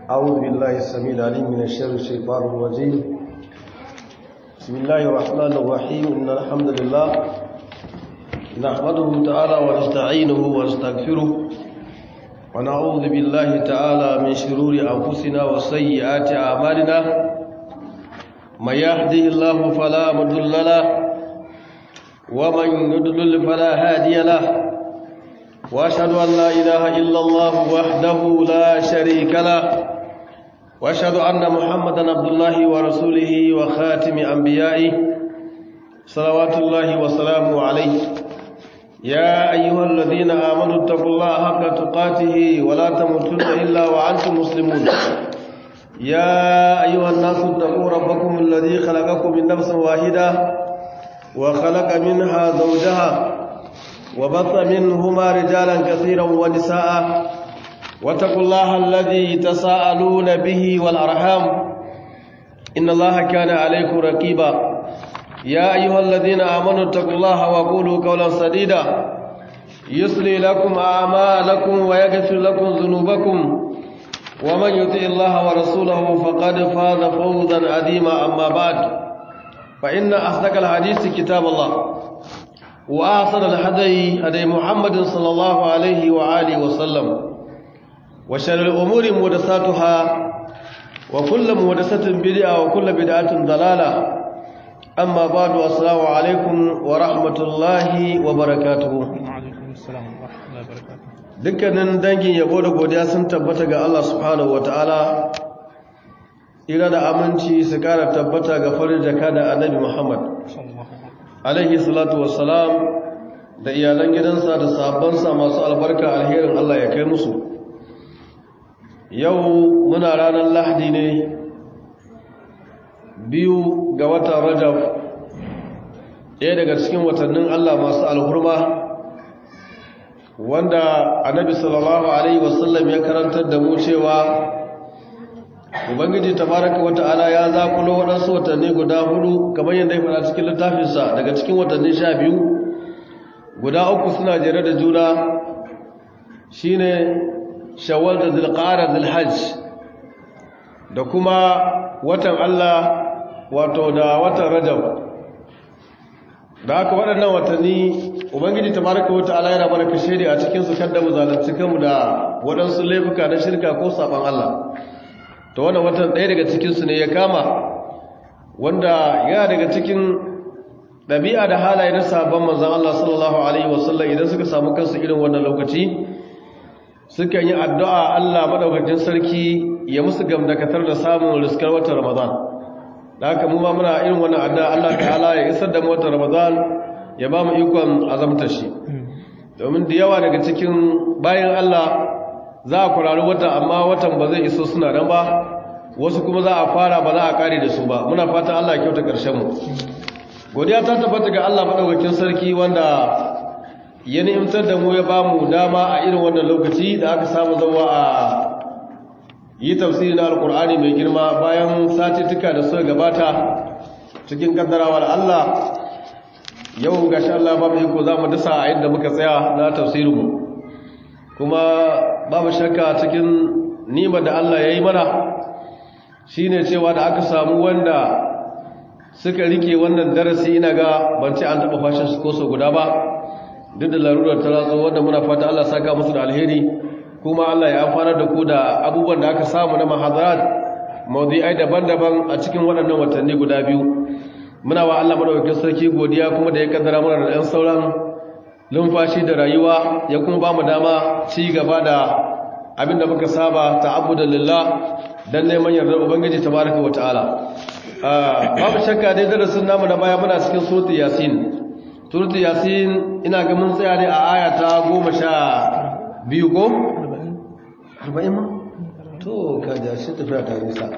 أعوذ بالله السميع العليم من الشر الشيطان الرجيم بسم الله الرحمن الرحيم إن الحمد لله نحمده تعالى ونستعينه ونستغفره ونعوذ بالله تعالى من شرور أنفسنا وسيئات أعمالنا من يهده الله فلا مضل له ومن يضلل فلا هادي له واشهد ان لا اله الا الله وحده لا شريك له واشهد ان محمدا عبد الله ورسوله وخاتم انبيائه صلوات الله وسلامه عليه يا ايها الذين امنوا اتقوا الله حق تقاته ولا تموتن الا وانتم مسلمون يا ايها الناس اتقوا ربكم الذي خلقكم من نفس واحده وخلق منها زوجها وبث منهما رجالا كثيرا ونساء واتقوا الله الذي تساءلون به والأرحام إن الله كان عليكم رقيبا يا أيها الذين آمنوا اتقوا الله وقولوا قولا سديدا يصلي لكم أعمالكم ويغفر لكم ذنوبكم ومن يطع الله ورسوله فقد فاز فوزا عظيما أما بعد فإن أصدق الحديث كتاب الله وأحسن الهدي هدي محمد صلى الله عليه وآله وسلم وشر الأمور محدثاتها وكل محدثة بدعة وكل بدعة ضلالة أما بعد السلام عليكم ورحمة الله وبركاته وعليكم السلام ورحمة الله وبركاته dukkanin dangin yabo da godiya sun tabbata ga Allah subhanahu wataala ira da aminci su kara tabbata ga farin jaka da annabi Muhammad صلى الله عليه وسلم alaihi salatu wassalam da iyalan gidansa da sahabbansa masu albarka alherin Allah ya kai musu yau muna ranar lahadi ne biyu ga watan rajab ɗaya daga cikin watannin Allah masu alhurma wanda annabi sallallahu alaihi wasallam ya karantar da mu cewa ubangiji tabaraka wata'ala ya zakulo waɗansu watanni guda hudu kamar yadda ya faɗa cikin littafinsa daga cikin watanni sha biyu guda uku suna jere da juna shine shawwal da zulqa'ada zulhajj da kuma watan Allah wato da watan rajab da haka waɗannan watanni ubangiji tabaraka wata'ala yana mana kashe a cikin su kada mu zalunci kanmu da waɗansu laifuka na shirka ko saban Allah to wannan watan ɗaya daga cikinsu ne ya kama wanda yana daga cikin ɗabi'a da halaye na sabon manzan Allah sallallahu Alaihi wasallam idan suka samu kansu irin wannan lokaci sukan yi addu'a Allah maɗaukacin sarki ya musu gamdakatar da samun riskar watan Ramadan da haka mu ma muna irin wannan addu'a Allah ta'ala ya isar da mu watan Ramadan ya ba mu ikon azamtar shi domin da yawa daga cikin bayan Allah za a kurari wata amma watan ba zai iso suna nan ba wasu kuma za a fara ba za a kare da su ba muna fatan Allah ya kyauta ƙarshen mu godiya ta tabbata ga Allah madaukakin sarki wanda ya ni'imtar da mu ya ba mu dama a irin wannan lokaci da aka samu zama a yi tafsiri na alkur'ani mai girma bayan satittuka da suka gabata cikin kaddarawar Allah yau gashi Allah ba mu iko za mu dasa a inda muka tsaya na tafsirinmu kuma babu shakka cikin nima da Allah ya yi mana shi ne cewa da aka samu wanda suka rike wannan darasi ina ga ban ce an taɓa fashin su koso guda ba duk da larurar ta ratso wanda muna fata Allah saka musu da alheri kuma Allah ya amfana da ku da abubuwan da aka samu na mahazarat mawdu'ai daban-daban a cikin waɗannan watanni guda biyu muna wa Allah madaukakin sarki godiya kuma da ya kaddara mana da ɗan sauran lumfashi da rayuwa ya kuma ba mu dama ci gaba da abinda muka saba ta'abbudan lillah dan neman yardar ubangiji tabaraka wa ta'ala babu shakka dai darasin namu na baya muna cikin suratul yasin suratul yasin ina ga mun tsaya ne a aya ta 12 ko 40 ma to ka ja shi tafiya ta nisa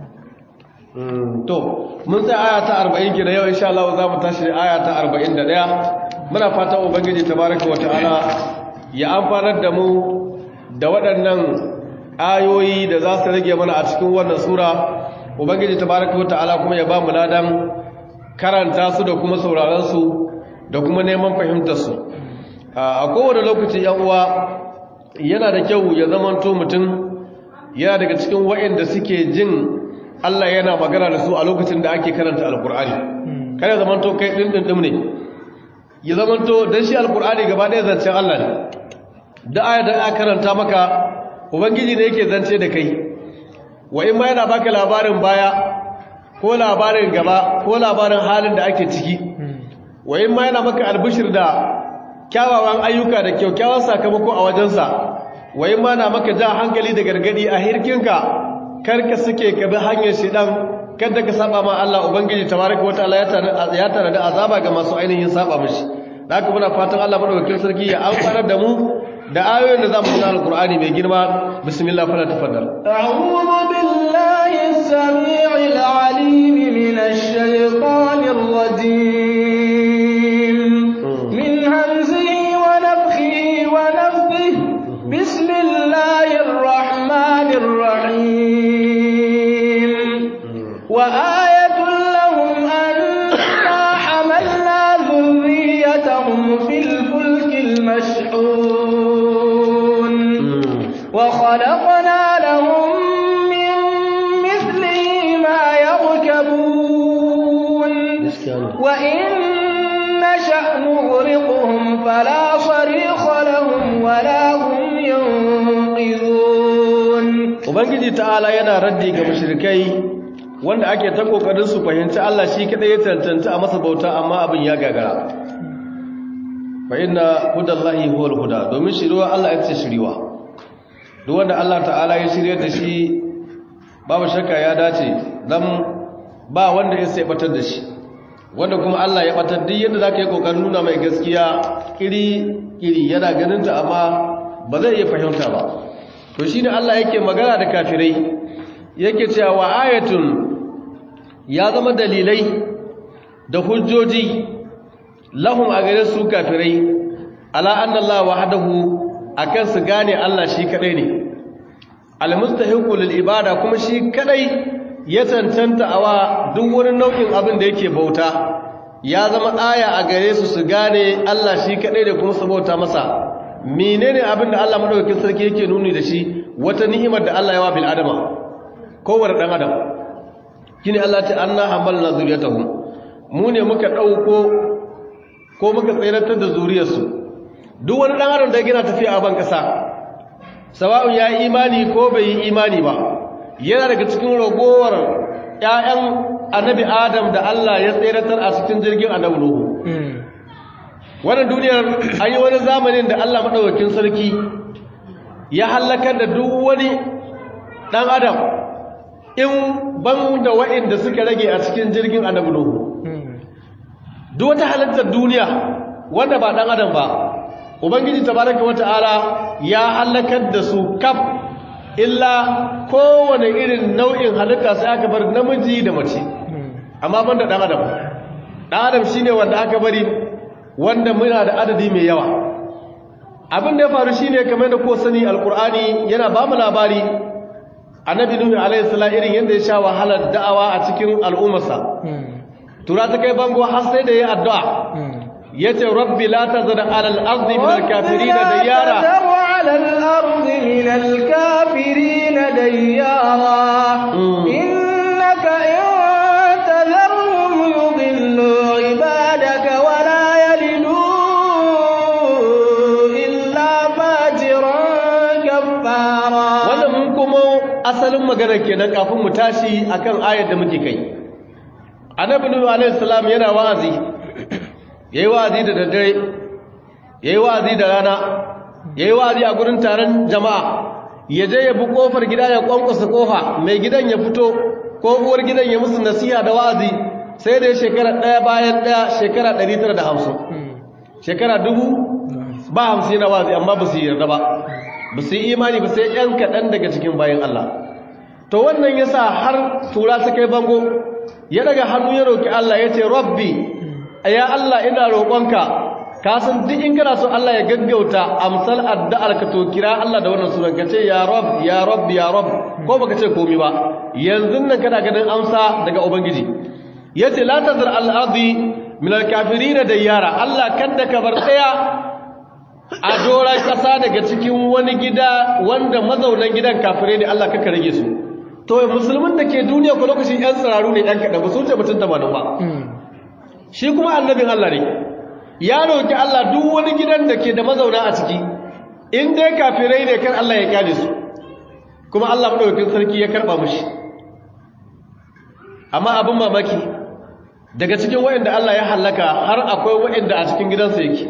to mun tsaya aya ta 40 kira yau insha Allah za mu tashi aya ta 41 muna fatan ubangiji tabaraka wata'ala ya amfanar da mu da waɗannan ayoyi da za su rage mana a cikin wannan sura ubangiji tabaraka wata'ala kuma ya ba mu ladan karanta su da kuma sauraron su da kuma neman fahimtar su a kowane lokaci yan uwa yana da kyau ya zamanto mutum yana daga cikin waɗanda suke jin Allah yana magana da su a lokacin da ake karanta alkur'ani kada zamanto kai din din din ne ya zamanto dan shi alkur'ani gaba ɗaya zancen Allah ne da aya da aka karanta maka ubangiji ne yake zance da kai wa in ma yana baka labarin baya ko labarin gaba ko labarin halin da ake ciki wa in ma yana maka albishir da kyawawan ayyuka da kyaukyawan sakamako a wajensa wa in ma na maka ja hankali da gargadi a hirkinka karka suke ka bi hanyar shidan kada ka saba ma Allah ubangiji tabaraka wataala ya tare da azaba ga masu ainihin saba mishi da haka muna fatan Allah madaukakin sarki ya amfanar da mu da ayoyin da zamu tuna alqur'ani mai girma bismillah fala tafaddal a'udhu billahi as-sami'il 'alim minash shaitanir rajim min hamzihi wa nafthihi wa nafthihi bismillahir rahmanir rahim wa ayatun lahum anna hamalna dhurriyyatahum fil fulkil mashhur وخلقنا لهم من مثله ما يركبون وإن نشأ نغرقهم فلا صريخ لهم ولا هم ينقذون ubangiji ta'ala yana raddi ga mushrikai wanda ake ta kokarin su fahimci Allah shi kadai ya tantance a masa bauta amma abin ya gagara fa inna hudallahi huwal huda domin shiriwa Allah ya ce shiriwa duk wanda Allah ta'ala ya shirye da shi babu shakka ya dace dan ba wanda ya sai batar da shi wanda kuma Allah ya batar duk yadda zaka yi kokarin nuna mai gaskiya kiri kiri yana ganin ta amma ba zai iya fahimta ba to shine Allah yake magana da kafirai yake cewa wa ayatun ya zama dalilai da hujjoji lahum a gare su kafirai ala anna Allah wahdahu akan su gane Allah shi kadai ne almustahiqu lil ibada kuma shi kadai ya tantanta awa duk wani nau'in abin da yake bauta ya zama aya a gare su su gane Allah shi kadai da kuma su bauta masa menene abin da Allah madaukakin sarki yake nuni da shi wata ni'imar da Allah ya wa bil adama kowane dan adam kine Allah ta anna hamalna zuriyatahum mu ne muka dauko ko muka tsayar da zuriyarsu duk wani ɗan adam da gina tafiya a ban ƙasa sawa'un ya yi imani ko bai yi imani ba yana daga cikin ragowar ‘ya'yan annabi adam da Allah ya tseratar a cikin jirgin annabi nuhu wannan duniyar an yi wani zamanin da Allah maɗaukakin sarki ya hallakar da duk wani ɗan adam in ban da waɗanda suka rage a cikin jirgin annabi nuhu duk wata halittar duniya wanda ba ɗan adam ba ubangiji tabaraka wata'ala ya halakar da su kaf illa kowane irin nau'in halitta sai aka bar namiji da mace amma banda dan adam dan adam shine wanda aka bari wanda muna da adadi mai yawa abin da ya faru shine kamar da ko sani alqur'ani yana ba mu labari annabi nuhu alaihi salam irin yanda ya sha wahalar da'awa a cikin al'ummarsa tura ta kai bango har sai da ya addu'a yace rabbi la tazar ala al-ardi min al-kafirin diyara ala al-ardi min al-kafirin diyara innaka in tadharhum yudillu ibadaka wa la yalidu illa fajiran kaffara wannan mun kuma asalin magana kenan kafin mu tashi akan ayar da muke kai annabi nuhu alaihi salam yana wa'azi ya yi wa'azi da daddare ya yi wa'azi da rana ya yi wa'azi a gurin taron jama'a ya je ya bi ƙofar gida ya ƙwanƙwasa ƙofa mai gidan ya fito ko uwar gidan ya musu nasiha da wa'azi sai da ya shekara ɗaya bayan ɗaya shekara ɗari tara da hamsin shekara dubu ba hamsin na wa'azi amma ba su yi yarda ba ba su yi imani ba sai ‘yan kaɗan daga cikin bayan Allah to wannan ya sa har tura su kai bango ya daga hannu ya roƙi Allah ya ce rabbi ya Allah ina roƙonka ka san duk in kana so Allah ya gaggauta amsal addu'ar ka to kira Allah da wannan sunan ka ce ya rab ya rab ya rab ko baka ce komai ba yanzu nan kana ganin amsa daga ubangiji yace la tazar al ardi min al kafirin diyara Allah kada ka bar tsaya a doron ƙasa daga cikin wani gida wanda mazaunan gidan kafirai ne Allah kaka rage su to musulmin da ke duniya ko lokacin yan tsiraru ne ɗan kaɗan ba su wuce mutum tamanin ba shi kuma annabin Allah ne ya roki Allah duk wani gidan da ke da mazauna a ciki in dai kafirai ne kan Allah ya kyale su kuma Allah madaukakin sarki ya karba mushi amma abin mamaki daga cikin waɗanda Allah ya halaka har akwai waɗanda a cikin gidansa yake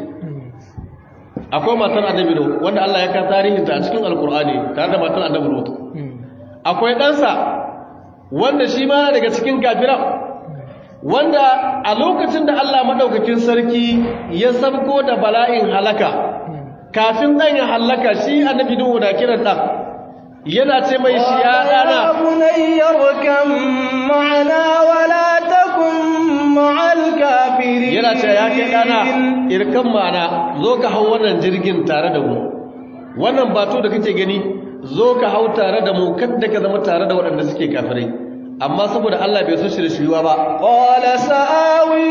akwai matar annabi no wanda Allah ya ka tarihinta a cikin alkur'ani tare da matar annabi Lut akwai ɗansa wanda shi ma daga cikin kafiran wanda a lokacin da Allah madaukakin sarki ya sabko da bala'in halaka kafin ɗan ya halaka shi annabi Nuhu da kiran ɗan yana ce mai shi ya ɗana bunayyarkan ma'ana wala takun ma'al kafirin yana ce ya kai ɗana irkan ma'ana zo ka hau wannan jirgin tare da mu wannan bato da kake gani zo ka hau tare da mu kadda ka zama tare da waɗanda suke kafirai amma saboda Allah bai so shi da shiriwa ba qala sa'awi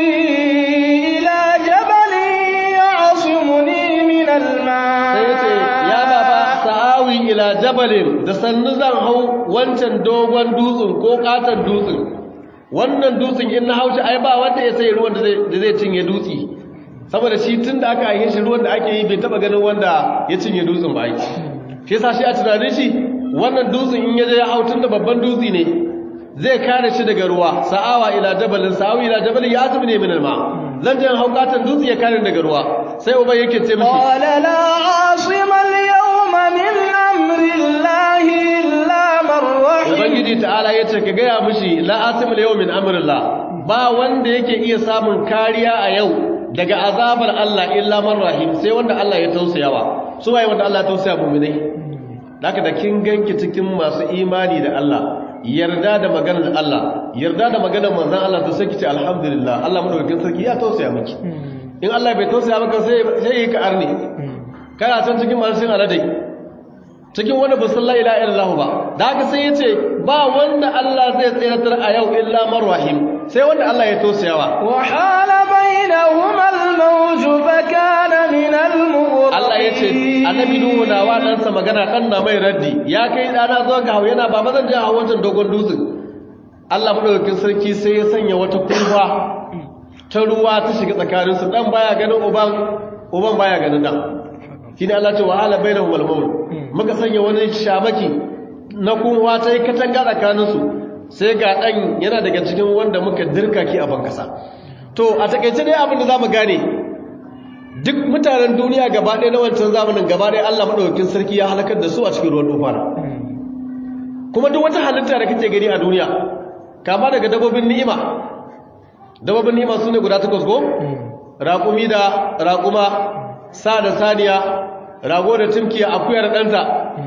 ila jabalin ya'simuni min al-ma sai yace ya baba sa'awi ila jabalin da sannu zan hau wancan dogon dutsen ko katon dutsen wannan dutsen in na haushi ai ba wanda ya sai ruwan da zai cinye dutse saboda shi tun da aka yi shi ruwan da ake yi bai taba ganin wanda ya cinye dutsen ba ai shi yasa shi a tunanin shi wannan dutsen in ya je ya hau tun da babban dutse ne zai kare shi daga ruwa sa'awa ila jabalin sa'awi ila jabalin ya asimi ne min alma zan je hau katon dutse ya kare daga ruwa sai uban yake ce mishi qala la asima al-yawma min amri llahi illa man rahim ubangiji ta'ala yace ka gaya mishi la asimul yawm min amrillah ba wanda yake iya samun kariya a yau daga azabar Allah illa man rahim sai wanda Allah ya tausayawa su waye wanda Allah ya tausaya mu'minai haka da kin ganki cikin masu imani da Allah yarda da maganar Allah yarda da maganar manzon Allah to sai kice alhamdulillah Allah madaukakin sarki ya tausaya miki in Allah bai tausaya maka sai sai yi ka arni kana can cikin masu sin aladai cikin wani ba sallah ila illallah ba da haka sai yace ba wanda Allah zai tsiratar a yau illa man rahim sai wanda Allah ya tausayawa wa hala bainahuma al-mawj fa kana min al-mughraqin Allah yace annabi nuhu na wa dan sa magana dan na mai raddi ya kai dana zo ga hawo yana ba mazan je hawo wancan dogon dutsen Allah madaukakin sarki sai ya sanya wata kurfa ta ruwa ta shiga tsakaninsu dan baya ganin uban uban baya ganin dan shine Allah ce wa hala bainahum al-mawl muka sanya wani shamaki na kunwa ta yi katanga tsakanin su sai ga dan yana daga cikin wanda muka dirka ki a bankasa to a takeice dai abin da zamu gane duk mutanen duniya gaba ɗaya na wancan zamanin gaba ɗaya Allah madaukakin sarki ya halakar da su a cikin ruwan dufana kuma duk wata halitta da kake gani a duniya kama daga dabobin ni'ima dabobin ni'ima sune guda takwas go raƙumi da raƙuma sa da saniya rago da tumkiya akuya da ɗanta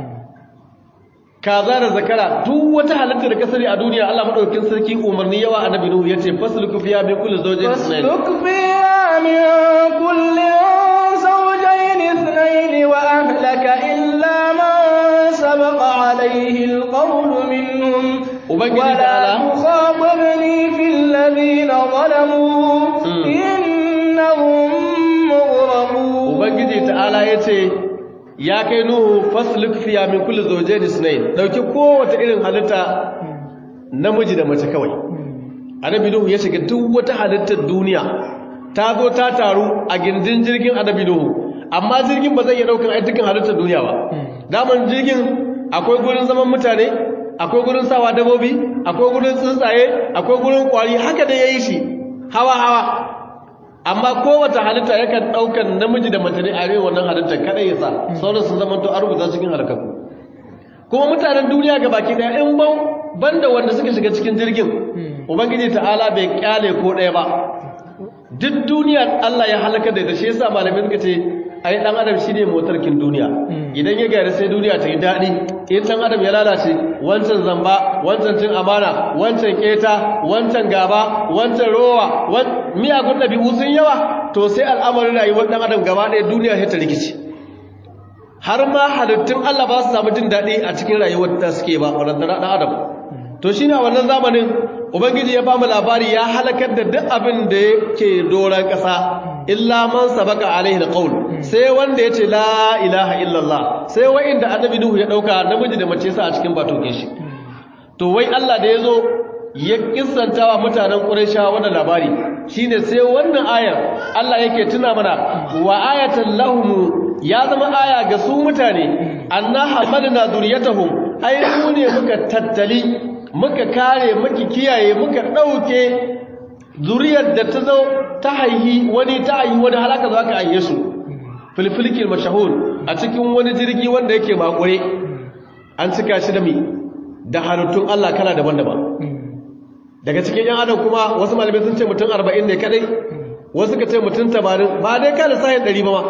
kaza da zakara duk wata halitta da kasari a duniya Allah madaukakin sarki umarni yawa annabi nuhu yace fasluku fiya min kulli zawjin ithnayn فاسلك فيها من كل زوجين اثنين وأهلك إلا من سبق عليه القول منهم Ubangiji ولا ta'ala تخاطبني في الذين ظلموا Mm. إنهم مغرقون ubangiji ta'ala yace ya kai nuhu fasluk fiya min kulli zawjin ithnayn dauki kowace irin halitta namiji da mace kawai annabi nuhu ya shiga duk wata halittar duniya ta zo ta taru a gindin jirgin annabi nuhu amma jirgin ba zai iya daukan ai dukkan halittar duniya ba daman jirgin akwai gurin zaman mutane akwai gurin sawa dabobi akwai gurin tsuntsaye akwai gurin kwari haka da yayi shi hawa hawa amma kowace halitta yakan daukan namiji da mace ne a rai wannan halittar kada ya sa sauran sun zama to an rubuta cikin halakaku kuma mutanen duniya ga baki daya in ban banda wanda suka shiga cikin jirgin ubangiji ta'ala bai kyale ko ɗaya ba duk duniya Allah ya halaka da ita shi yasa malamai suka ce ai dan adam shine motarkin duniya idan ya gari sai duniya ta yi daɗi in dan adam ya lalace wancan zamba wancan cin amana wancan keta wancan gaba wancan rowa wan miyagun ɗabi'u sun yawa to sai al'amarin rayuwar dan adam gaba ɗaya duniya sai ta rikici har ma halittun Allah ba su samu jin daɗi a cikin rayuwar da suke ba wadanda ɗan adam to shine a wannan zamanin ubangiji ya bamu labari ya halakar da duk abin da yake doron ƙasa illa man sabaka alaihi alqaul sai wanda ya ce la ilaha illallah sai wa'inda annabi nuhu ya dauka namiji da mace sa a cikin batokin shi to wai Allah da yazo ya kissantawa mutanen quraisha wannan labari shine sai wannan ayar Allah yake tuna mana wa ayatan lahum ya zama aya ga su mutane anna hamalna zuriyatahum ai mu ne muka tattali muka kare muka kiyaye muka dauke zuriyar da ta zo ta haihi wani ta haihi wani halaka za ka aiye su filfilkin mashahur a cikin wani jirgi wanda yake makure an cika shi da mi da halittun Allah kala daban-daban daga cikin yan adam kuma wasu malamai sun ce mutum arba'in ne kadai wasu ka ce mutum tamanin ba dai kada sayin ɗari ba ma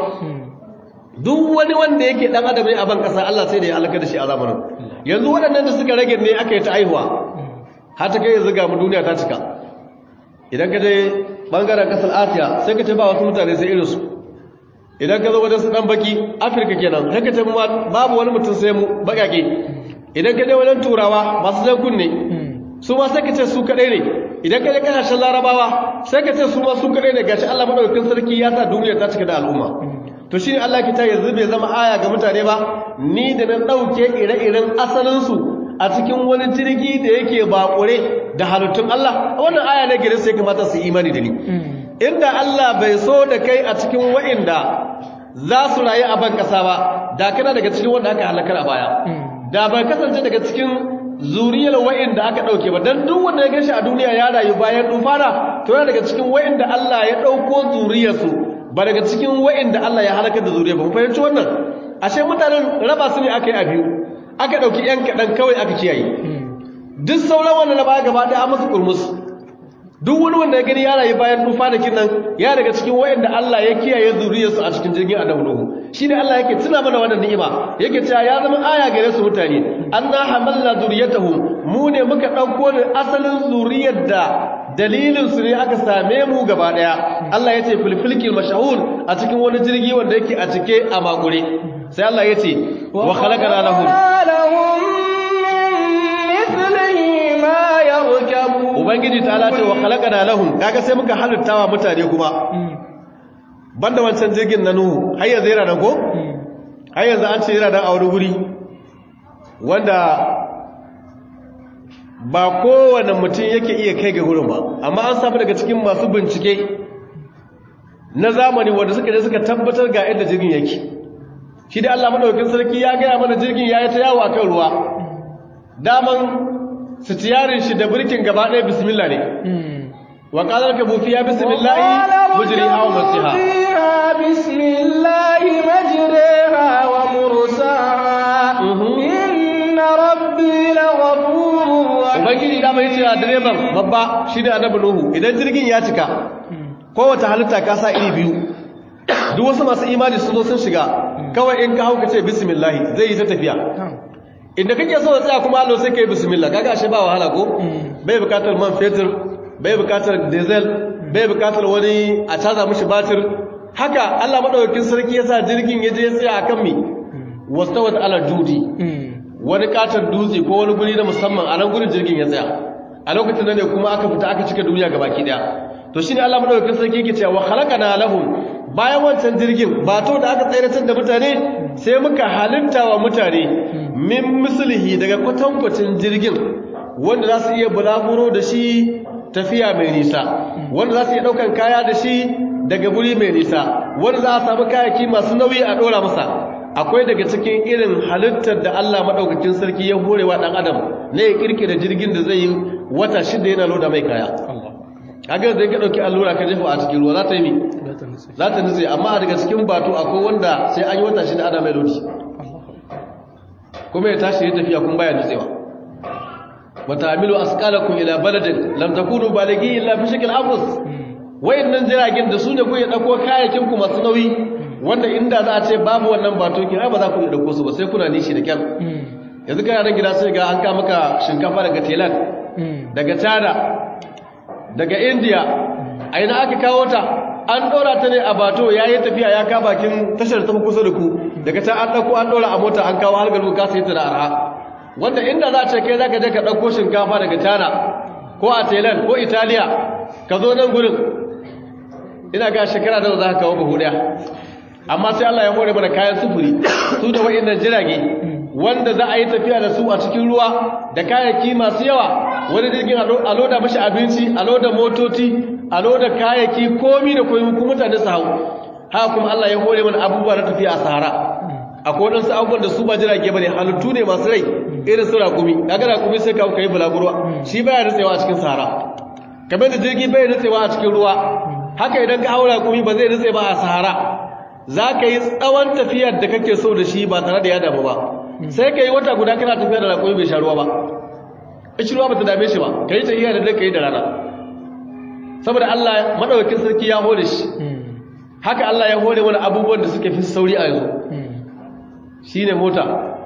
duk wani wanda yake dan adam ne a ban kasa Allah sai da ya halaka da shi a zamanin yanzu waɗannan da suka rage ne aka yi ta aihuwa har ta kai yanzu ga mu duniya ta cika idan ka je bangaren kasar asiya sai ka ce ba wasu mutane sai irinsu idan ka zo wajen su dan baki afirka kenan sai ka ce babu wani mutum sai mu bakake idan ka je wajen turawa masu jan kunne su ma sai ka ce su kadai ne idan ka je kasashen larabawa sai ka ce su ma su kadai ne gashi Allah madaukakin sarki ya sa duniya ta cika da al'umma to shine Allah ki ta yanzu bai zama aya ga mutane ba ni da na dauke ire-iren asalin su a cikin wani jirgi da yake bakure da halittun Allah wannan aya ne gare sai kamata su imani da ni inda Allah bai so da kai a cikin wa'inda za su rayu a ban kasa ba da kana daga cikin wanda aka halakar a baya da bai kasance daga cikin zuriyar wa'inda aka dauke ba dan duk wanda ya gashi a duniya ya rayu bayan dufana to yana daga cikin wa'inda Allah ya dauko zuriyarsu ba daga cikin wa'inda Allah ya halakar da zuriyar ba mu fahimci wannan ashe mutanen raba su ne aka yi a biyu aka ɗauki ‘yan kaɗan kawai aka kiyaye duk sauran wanda na baya gaba ɗaya masu ƙurmus duk wani wanda ya gani ya rayu bayan dufa da kinan ya daga cikin wayanda Allah ya kiyaye zuriyarsu a cikin jirgin annabi Nuhu shine Allah yake tuna mana wannan ni'ima yake cewa ya zama aya gare su mutane anna hamalna zuriyatahum mu ne muka ɗauko da asalin zuriyar da dalilin su ne aka same mu gaba ɗaya Allah ya ce filfilkil mashahur a cikin wani jirgi wanda yake a cike a makure sai Allah ya ce wa khalaqana lahum ubangiji ta ce wa khalaqana lahum kaga sai muka halittawa mutane kuma banda wancan jirgin na nuhu har yanzu yana nan ko har yanzu an ce yana nan a wani wuri wanda ba kowane mutum yake iya kai ga wurin ba amma an samu daga cikin masu bincike na zamani wanda suka je suka tabbatar ga inda jirgin yake shi da Allah madaukakin sarki ya gaya mana jirgin ya yi ta yawo akan ruwa daman sitiyarin shi da birkin gaba ɗaya bismillah ne wa qalar ka bufi ya bismillah mujriha wa mursaha bismillah majriha wa mursaha inna rabbi laghafurur rahim ubangiji da mai cewa direban babba shi da annabi nuhu idan jirgin ya cika kowace halitta ka sa iri biyu duk wasu masu imani sun zo sun shiga kawai in ka hauka ce bismillah zai yi ta tafiya inda kake so da tsaya kuma Allah sai kai bismillah kaga ashe ba wahala ko bai bukatar man fetur bai bukatar diesel bai bukatar wani a caza mishi batir haka Allah madaukakin sarki yasa jirgin yaje ya tsaya akan mi wastawat ala judi wani katar dutse ko wani guri na musamman a nan gurin jirgin ya tsaya a lokacin da ne kuma aka fita aka cika duniya gabaki daya to shine Allah madaukakin sarki yake cewa wa khalaqana lahum bayan wancan jirgin ba to da aka tsayar da mutane sai muka halitta wa mutane min mislihi daga kwatankwacin jirgin wanda za su iya bulaguro da shi tafiya mai nisa wanda za su iya daukan kaya da shi daga guri mai nisa wanda za a samu kayaki masu nauyi a dora masa akwai daga cikin irin halittar da Allah madaukakin sarki ya horewa dan adam ne ya kirkira jirgin da zai yi wata shida yana loda mai kaya kaga zai ka dauki allura ka jefa a cikin ruwa za ta yi mi za ta nutse amma daga cikin bato akwai wanda sai an yi wata shida ana mai lodi kuma ya tashi ya tafiya kun baya nutsewa wata amilu asqalakum ila baladin lam takunu balighi illa fi shakl afus wayannan jiragen da su ne ku ya dauko kayakin ku masu nauyi wanda inda za a ce babu wannan bato ki ba za ku iya dauko su ba sai kuna nishi da kyar yanzu kana nan gida sai ga an ka maka shinkafa daga Thailand daga China daga India a ina aka kawo ta an ɗora ta ne a bato ya yi tafiya ya ka bakin tashar ta kusa da ku daga ta an ɗauko an ɗora a mota an kawo har garbu ka sai ta da arha wanda inda za a ce kai za ka je ka ɗauko shinkafa daga tana ko a thailand ko italiya ka zo nan gurin ina ga shekara da za ka kawo buhu ɗaya amma sai Allah ya hore mana kayan sufuri su da wa'annan jirage wanda za a yi tafiya da su a cikin ruwa da kayayyaki masu yawa wani jirgin a loda mashi abinci a loda motoci a loda kayayyaki komi da komi kuma mutane su hau haka kuma Allah ya hore mana abubuwa na tafiya a sahara akwai waɗansu abubuwan da su ba jirage ba ne halittu ne masu rai irin su rakumi kaga rakumi sai kawo kai bulagurwa shi baya nutsewa a cikin sahara kamar da jirgi bai nutsewa a cikin ruwa haka idan ka haura rakumi ba zai nutse ba a sahara za ka yi tsawon tafiyar da kake so da shi ba tare da ya damu ba sai ka yi wata guda kana tafiya da rakumi bai sha ruwa ba ishi ruwa ba ta dame shi ba ka yi tafiya da dai ka yi da rana saboda Allah madaukakin sarki ya hore shi haka Allah ya hore wani abubuwan da suke fi sauri a yanzu shi ne mota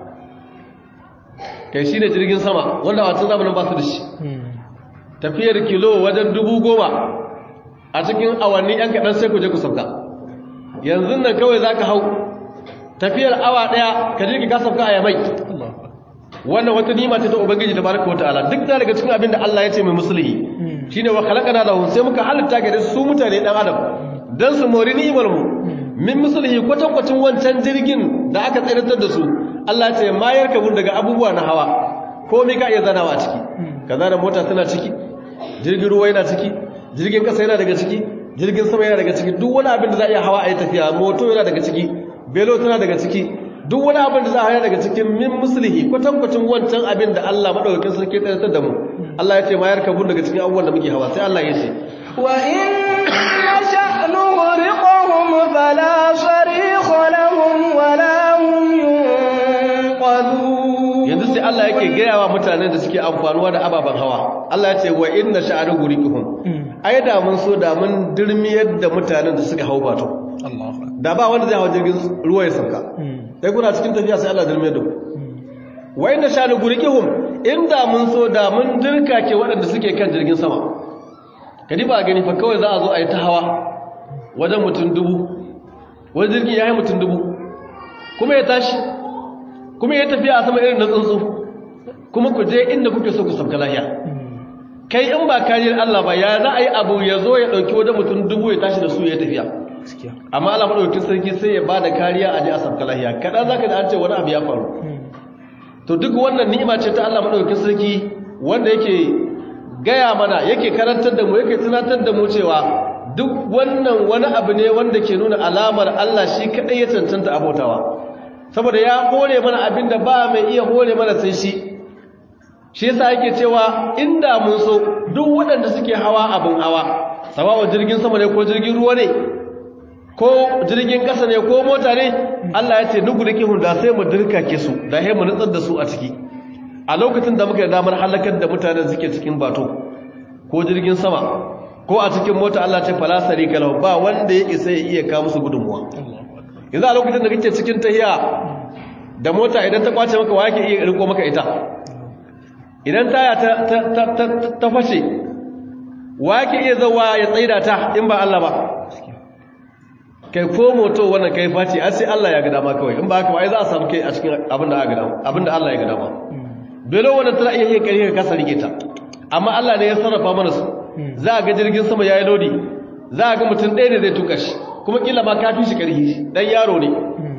kai shi ne jirgin sama wanda wacin zamanin ba su da shi tafiyar kilo wajen dubu goma a cikin awanni yan kaɗan sai ku je ku sauka yanzu nan kawai za ka hau tafiyar awa ɗaya ka je ka sauka a yamai wannan wata nima ce ta ubangiji ta baraka wata ala duk da daga cikin abin da Allah ya ce mai musulhi shine wa khalaqana lahu sai muka halitta ga su mutane dan adam dan su mori ni'imar mu min musulhi kwatankwacin wancan jirgin da aka tsiratar da su Allah ce mayar kabun daga abubuwa na hawa komai ka iya zanawa a ciki kaza da mota tana ciki jirgin ruwa yana ciki jirgin kasa yana daga ciki jirgin sama yana daga ciki duk wani abin da za a iya hawa a yi tafiya moto yana daga ciki belo tana daga ciki duk wani abin da za a haya daga cikin min musulhi kwatankwacin wancan abin da Allah madaukakin sarki ya tsiratar da mu Allah ya ce mayar kabun daga cikin abubuwan da muke hawa sai Allah ya ce wa in نشأ نغرقهم فلا صريخ لهم ولا هم ينقذون yanzu sai Allah yake gaya wa mutanen da suke amfanuwa da ababen hawa Allah ya ce wa inna sha'anu gurikuhum ai da mun so da mun dirmiyar da mutanen da suka hau bato da ba wanda zai hawa jirgin ruwa ya sauka sai kuna cikin tafiya sai Allah dirmiyar da ku wa inna sha'anu gurikuhum inda mun so da mun dirkake waɗanda suke kan jirgin sama kadi ba gani fa kawai za a zo a yi ta hawa wajen mutum dubu wani jirgin ya yi mutum dubu kuma ya tashi kuma ya tafiya a sama irin na tsuntsu kuma ku je inda kuke so ku sauka lahiya kai in ba kariyar Allah ba ya za a yi abu ya zo ya ɗauki wajen mutum dubu ya tashi da su ya tafiya amma Allah maɗaukin sarki sai ya ba da kariya a je a sauka lahiya kaɗan za ka da an ce wani abu ya faru to duk wannan ni'ima ce ta Allah maɗaukin sarki wanda yake gaya mana yake karantar da mu yake tunatar da mu cewa duk wannan wani abu ne wanda ke nuna alamar Allah shi kaɗai ya cancanta abotawa saboda ya hore mana abin da ba mai iya hore mana sai shi shi yasa yake cewa inda mun so duk waɗanda suke hawa abin hawa sawawa jirgin sama ne ko jirgin ruwa ne ko jirgin ƙasa ne ko mota ne Allah ya ce nugu da kihun da sai mu dirkake su da sai mu nutsar da su a ciki a lokacin da muka damar halakar da mutanen suke cikin bato ko jirgin sama ko a cikin mota Allah ce falasari kalau ba wanda ya isa ya iya kawo musu gudunmuwa yanzu a lokacin da kake cikin tahiya da mota idan ta kwace maka wa yake iya riko maka ita idan taya ta fashe wa yake iya zauwa ya tsaida ta in ba Allah ba kai ko moto wannan kai face a sai Allah ya ga dama kawai in ba haka ba ai za a samu kai a cikin abin da aka ga dama abin da Allah ya ga dama belo wannan tana iya yin kare ka kasa rike ta amma Allah ne ya sarrafa mana su za a ga jirgin sama yayi lodi za a ga mutum ɗaya ne zai tuka shi kuma kila ma ka fi shi karhi dan yaro ne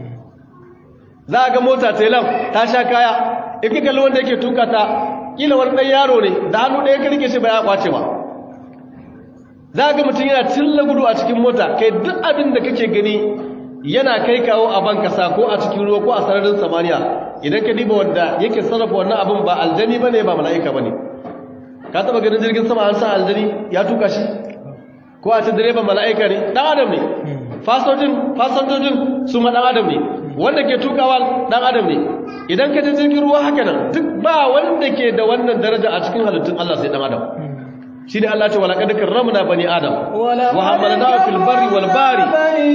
za a ga mota tailam ta sha kaya in ka kalli wanda yake tuka ta kila wani dan yaro ne da hannu ɗaya ka rike shi ba ya kwace ba za a ga mutum yana tilla gudu a cikin mota kai duk abin da kake gani yana kai kawo a ban kasa ko a cikin ruwa ko a sararin samaniya idan ka diba wanda yake sarrafa wannan abin ba aljani bane ba mala'ika bane ka taba ganin jirgin sama an sa aljani ya tuka shi ko a ce direban mala'ika ne dan adam ne fasojin fasojin su ma dan adam ne wanda ke tukawa dan adam ne idan ka je jirgin ruwa haka nan duk ba wanda ke da wannan daraja a cikin halittun Allah sai dan adam shi ne Allah ce wa laqad karramna bani adam wa hamalnahu fil barri wal bahri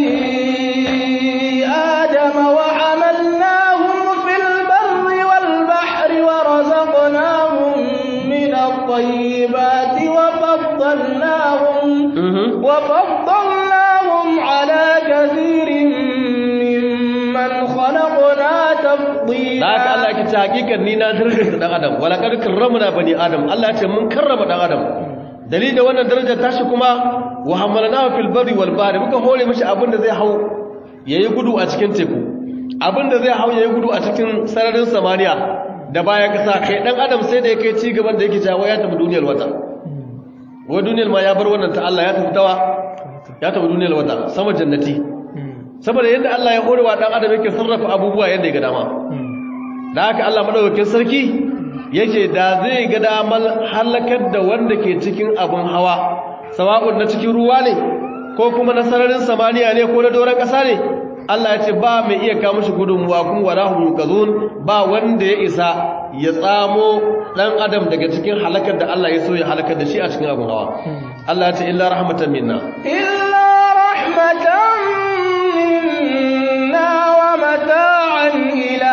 آدم وحملناهم في البر والبحر ورزقناهم من الطيبات وفضلناهم وفضلناهم على كثير ممن خلقنا تفضيلا da haka Allah ke ta hakikan ni na darajar dan adam wala kad karramna bani adam Allah ce mun karrama dan adam dalilin da wannan darajar tashi kuma wa hamalnahu fil barri wal bahri muka hore mishi abin da zai hau yayi gudu a cikin teku abinda zai hau yayi gudu a cikin sararin samaniya da bayan kasa kai dan adam sai da yake ci gaban da yake jawo ya tafi duniyar wata wa duniyar ma ya bar wannan ta Allah ya tafi tawa ya tafi duniyar wata sama jannati saboda yadda Allah ya horewa dan adam yake sarrafa abubuwa yadda ya ga dama da haka Allah madaukakin sarki yake da zai ga damar halakar da wanda ke cikin abin hawa sawa'un na cikin ruwa ne ko kuma na sararin samaniya ne ko na doron ƙasa ne Allah ya ce ba mai iya kawo shi gudunmuwa kuma wala hum yuqazun ba wanda ya isa ya tsamo dan adam daga cikin halakar da Allah ya so ya halakar da shi a cikin abin hawa Allah ya ce illa rahmatan minna illa rahmatan minna wa mata'an ila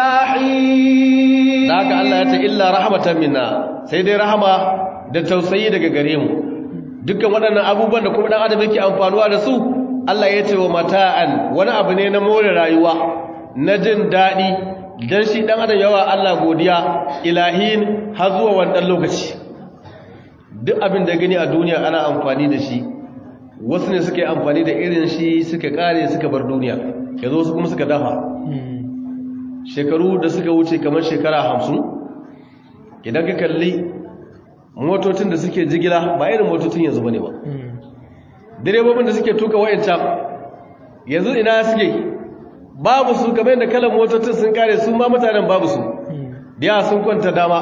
hin da haka Allah ya ce illa rahmatan minna sai dai rahama da tausayi daga gare mu dukkan waɗannan abubuwan da kuma dan adam yake amfanuwa da su Allah ya ce wa mata'an wani abu ne na more rayuwa na jin daɗi don shi ɗan adam yawa Allah godiya ilahin har zuwa wannan lokaci duk abin da gani a duniya ana amfani da shi wasu ne suka yi amfani da irin shi suka kare suka bar duniya ya zo su kuma suka dafa shekaru da suka wuce kamar shekara hamsin idan ka kalli motocin da suke jigila ba irin motocin yanzu ba ne ba direbobin da suke tuka wayancan yanzu ina suke babu su kamar yadda kalan motocin sun kare su ma mutanen babu su da sun kwanta dama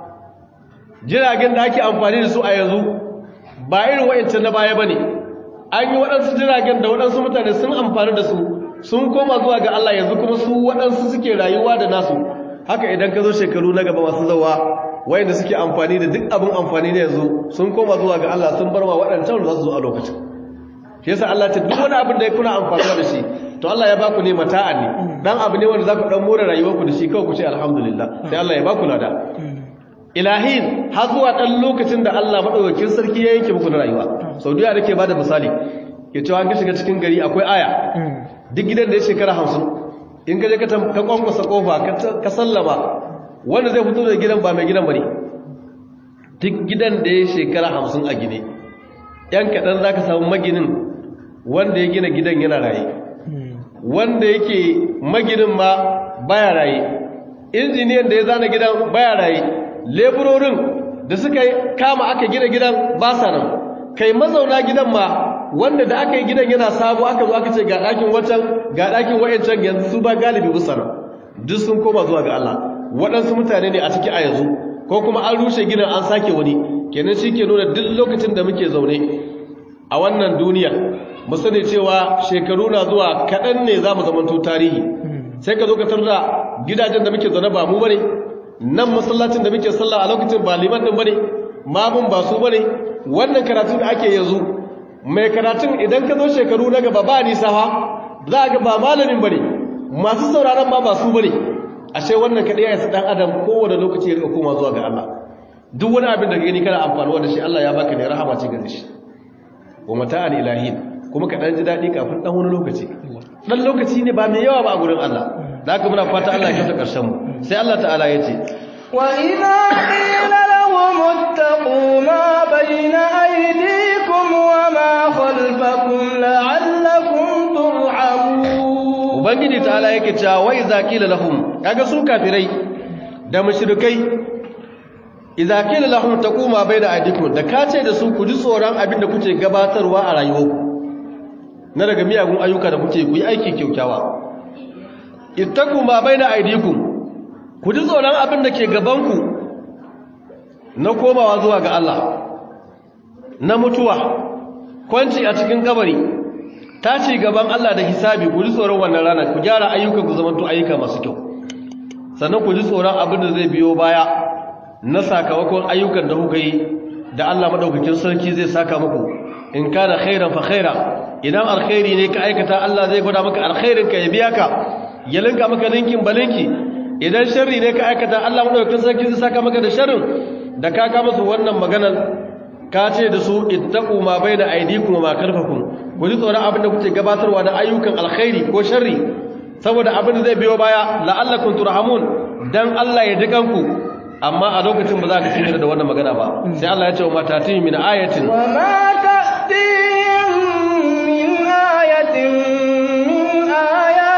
jiragen da ake amfani da su a yanzu ba irin wayancan na baya bane an yi waɗansu jiragen da waɗansu mutane sun amfani da su sun koma zuwa ga Allah yanzu kuma su waɗansu suke rayuwa da nasu haka idan ka zo shekaru na gaba masu zawa wayanda suke amfani da duk abin amfani ne yanzu sun koma zuwa ga Allah sun bar wa waɗancan da za su zo a lokacin shi yasa Allah ta duk wani abin da kuna amfani da shi to Allah ya baku ne mata'a ne dan abu ne wanda za ku dan more rayuwarku da shi kawai ku ce alhamdulillah sai Allah ya baku lada ilahin har zuwa dan lokacin da Allah madaukakin sarki ya yanke muku na rayuwa saudiya da ke bada misali ke cewa an ka shiga cikin gari akwai aya duk gidan da ya shekara hamsin in ka je ka ka kwankwasa kofa ka sallama wanda zai fito da gidan ba mai gidan bane duk gidan da ya shekara hamsin a gine yan kaɗan za ka samu maginin wanda ya gina gidan yana raye wanda yake maginin ma baya raye injiniyan da ya zana gidan baya raye leburorin da suka kama aka gina gidan ba sa nan kai mazauna gidan ma wanda da aka yi gidan yana sabo aka zo aka ce ga ɗakin wancan ga ɗakin wa'ancan yanzu su ba galibi bisa nan duk sun koma zuwa ga Allah waɗansu mutane ne a ciki a yanzu ko kuma an rushe gidan an sake wani kenan shi ke nuna duk lokacin da muke zaune a wannan duniya mu sani cewa shekaru na zuwa kaɗan ne za mu zamanto tarihi sai ka zo ka tarda gidajen da muke zaune ba mu bane nan masallacin da muke sallah a lokacin ba liman din bane mamun ba su bane wannan karatu da ake yanzu mai karatun idan ka zo shekaru na gaba ba nisa fa za ga ba malamin bane masu sauraron ma ba su bane ashe wannan kadai ya isa dan adam kowane lokaci ya rika koma zuwa ga Allah duk wani abin da gani kana amfanuwa da shi Allah ya baka ne rahama ce gare shi wa mata'an ilahin kuma ka dan ji dadi kafin dan wani lokaci dan lokaci ne ba mai yawa ba a gurin Allah da haka muna fata Allah ya kasa karshen mu sai Allah ta'ala ya ce wa idza qila lahum ittaqu ma bayna aydikum wa ma khalfakum la'allakum turhamun ubangiji ta'ala yake cewa wa idza qila lahum kaga su kafirai da mushrikai idza qila lahum taquma bayna aydikum da kace da su ku ji tsoron abin da kuke gabatarwa a rayuwarku na daga miyagun ayyuka da kuke ku yi aiki kyaukyawa ittaqu ma bayna aydikum ku ji tsoron abin da ke gabanku na komawa zuwa ga Allah na mutuwa kwanci a cikin kabari tashi gaban Allah da hisabi ku ji tsoron wannan rana ku gyara ayyukan ku zamanto ayyuka masu kyau sannan ku ji tsoron abin da zai biyo baya na sakamakon ayyukan da kuka yi da Allah madaukakin sarki zai saka muku in kana khairan fa khaira idan alkhairi ne ka aikata Allah zai gwada maka alkhairin ka ya biya ka ya linka maka linkin balinki idan sharri ne ka aikata Allah madaukakin sarki zai saka maka da sharrin da ka ga musu wannan maganar ka ce da su ittaqu ma baina aydikum wa ma khalfakum ku ji tsoron abin da kuke gabatarwa da ayyukan alkhairi ko sharri saboda abin da zai biyo baya la'allakum turhamun dan Allah ya ji kanku amma a lokacin ba za ka tsira da wannan magana ba sai Allah ya ce wa matati min ayatin wa ma ta'tihim min ayatin min ayati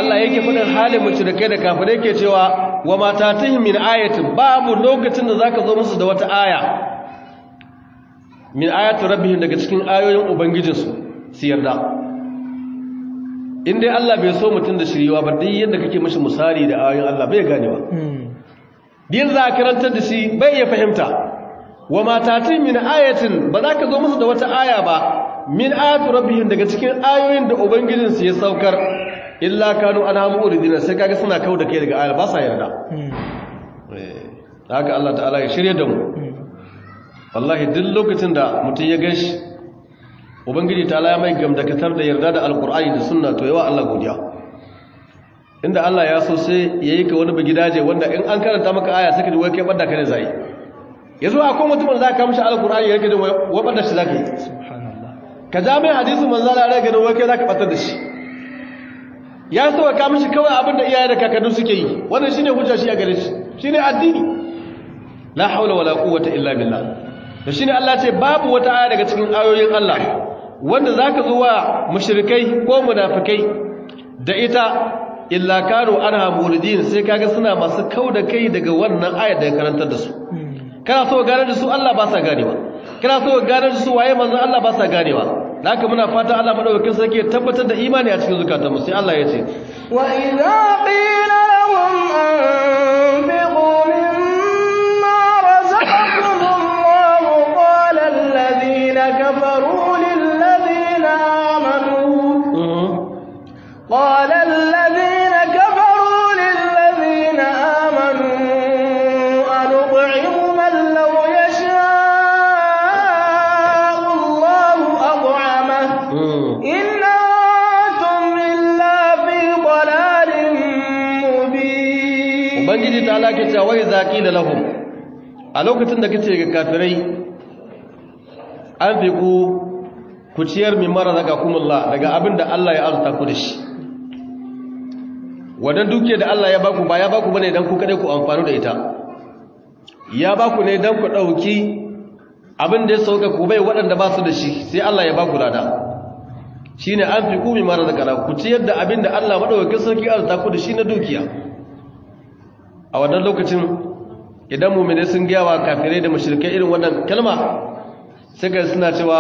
Allah yake faɗin halin mushrikai da kafirai ke cewa wa matatihim min ayatin babu lokacin da zaka zo musu da wata aya min ayatu rabbihim daga cikin ayoyin ubangijinsu su yarda in dai Allah bai so mutum da shiriwa ba duk yadda kake mishi misali da ayoyin Allah bai ganewa din za ka karantar da shi bai ya fahimta wa matatin min ayatin ba za ka zo musu da wata aya ba min ayatu rabbihim daga cikin ayoyin da ubangijinsu ya saukar illa kanu anhamu uridina sai kaga suna kau da kai daga ayar ba sa yarda eh haka Allah ta'ala ya shirye da mu wallahi duk lokacin da mutum ya ganshi ubangiji ta'ala ya mai gamdakatar da yarda da alqur'ani da sunna to yawa Allah godiya inda Allah ya so sai yayi ka wani bigidaje wanda in an karanta maka aya sai ka ji wai kai bada ka ne zai yanzu akwai mutumin da zaka mishi alqur'ani yake da wai bada shi zaka yi subhanallah ka ja mai hadisin manzo Allah ya ga wai kai zaka batar da shi ya so ka mishi kawai abin da iyaye da kakanni suke yi wannan shine hujja shi a gare shi shine addini la haula wala quwwata illa billah da shine Allah ce babu wata aya daga cikin ayoyin Allah wanda zaka zo wa mushrikai ko munafikai da ita illa kanu anha muridin sai kaga suna masu kauda kai daga wannan ayar da ya karantar da su kana so gane da su Allah ba sa ganewa kana so gane da su waye manzon Allah ba sa ganewa haka muna fata Allah madaukakin sarki ya tabbatar da imani a cikin zukatanmu sai Allah ya ce wa idza qila lahum anfiqu mimma razaqakum Allah qala alladhina kafaru lil ladina amanu qala alladhina kafaru lil ladina amanu anut'imu man law yasha'u Allah at'amahu إن أنتم إلا في ضلال مبين ubangiji ta lake cewa wai zaqi da lahum a lokacin da kace ga kafirai an fi ku ku ciyar min mara daga kumullah daga abin da Allah ya arzuta ku da shi wadan duke da Allah ya baku ba ya baku bane dan ku kade ku amfani da ita ya baku ne dan ku dauki abin da ya sauka ku bai waɗanda ba su da shi sai Allah ya baku lada shine an fi ku min mara daga ku ciyar da abin da Allah madaukakin sarki arzuta ku da shi na dukiya a wannan lokacin idan mummune sun gaya wa kafirai da mashirkai irin wannan kalma suka suna cewa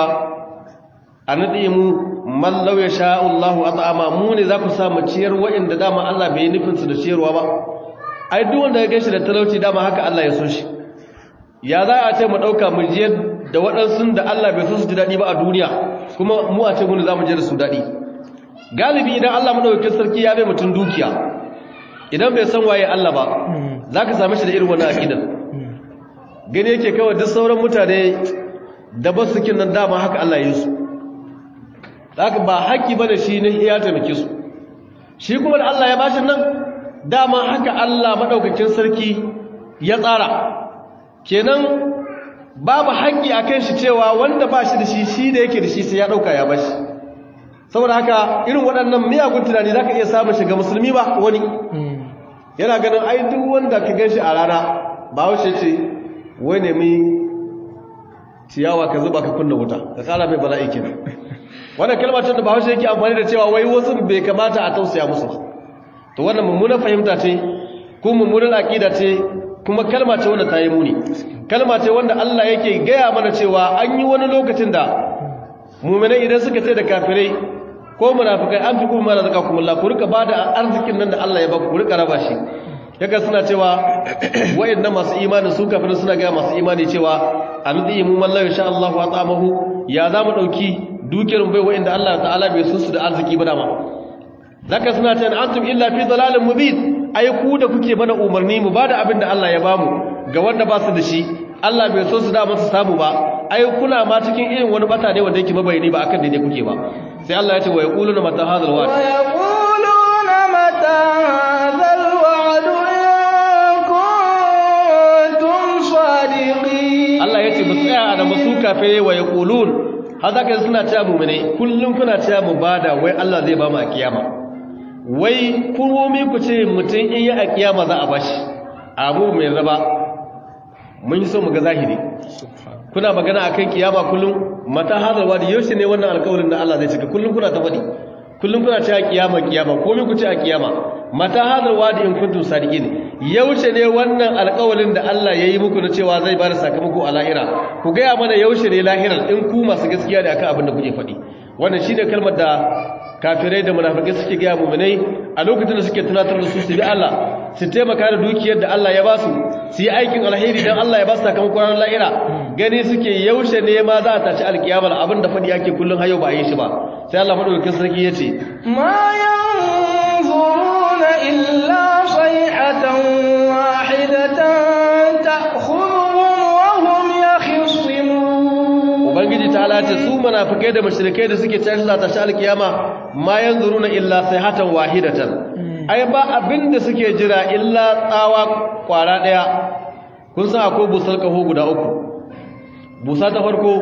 a naɗe mu mallau ya sha'ullahu a ta'ama mu ne za ku samu ciyar wa'inda dama Allah bai yi nufinsu da ciyarwa ba ai duk wanda ya gashi da talauci dama haka Allah ya so shi ya za a ce mu ɗauka mu jiyar da waɗansu da Allah bai so su ji daɗi ba a duniya kuma mu a ce mu ne za mu je da su daɗi galibi idan Allah maɗaukakin sarki ya bai mutum dukiya idan bai san waye Allah ba za ka same shi da irin wannan aƙidar gani yake kawai duk sauran mutane da ba su kin nan dama haka Allah ya yi su haka ba haƙƙi ba da shi ne ya taimake su shi kuma da Allah ya bashi nan dama haka Allah maɗaukakin sarki ya tsara kenan babu haƙƙi a kan shi cewa wanda ba shi da shi shi da yake da shi sai ya ɗauka ya bashi saboda haka irin waɗannan miyagun tunani za ka iya samun shiga musulmi ba wani yana ganin ai duk wanda ka gan shi a rana ba wuce ce wai nemi ciyawa ka zuba ka kunna wuta ka kara mai bala'i kenan wannan kalmar da bahaushe yake amfani da cewa wai wasu bai kamata a tausaya musu ba to wannan mummunan fahimta ce ko mummunan aqida ce kuma kalma ce wanda ta yi muni kalma ce wanda Allah yake gaya mana cewa an yi wani lokacin da mu'minai idan suka ce da kafirai ko munafikai an fi kuma razaqakum Allah ku rika bada arzikin nan da Allah ya baku ku rika raba shi kaga suna cewa wayannan masu imani su kafirin suna ga masu imani cewa anadi mu mallahu insha Allah wa ta'amahu ya zamu dauki dukiyar bai wayanda Allah ta'ala bai su su da arziki ba dama zaka suna cewa antum illa fi dalalin mubin ai ku da kuke bana umarni mu bada abin da Allah ya bamu ga wanda ba su da shi Allah bai so su da masu samu ba ai kuna ma cikin irin wani bata ne wanda yake mabayani ba akan daidai kuke ba sai Allah ya ce wa yaquluna mata hadal wa'd wa yaquluna mata hadal wa'd in kuntum sadiqin Allah ya ce ba tsaya da masu kafe wa yaqulun haka kai suna cewa mu'mine kullum kuna cewa mu bada wai Allah zai ba mu a kiyama wai kuromi ku ce mutum in yi a kiyama za a bashi abu mai raba mun yi so mu ga zahiri kuna magana akan kiyama kullum mata hadal wadi yaushe ne wannan alƙawarin da Allah zai cika kullum kuna ta faɗi kullum kuna cewa kiyama kiyama komai ku ce a kiyama mata hadar wadi in kuntum sadiqin yaushe ne wannan alƙawalin da Allah ya yi muku na cewa zai bada sakamako a lahira ku gaya mana yaushe ne lahirar in ku masu gaskiya ne akan abin da kuke faɗi wannan shine kalmar da kafirai da munafikai suke gaya mu'minai a lokacin da suke tunatar da su su bi Allah su taimaka da dukiyar da Allah ya ba su su yi aikin alheri dan Allah ya ba su sakamakon ranar lahira gani suke yaushe ne ma za a tashi alkiyama abin da faɗi ake kullum hayo ba a yi shi ba sai Allah madaukakin sarki ya ce ما ينظرون إلا صيحة واحدة تأخذهم وهم يخصمون ubangiji ta halace su munafikai da mushrikai da suke tashi za ta shi alkiyama ma yanzuruna illa sayhatan wahidatan ai ba abinda suke jira illa tsawa kwara daya kun san akwai busar kaho guda uku busa ta farko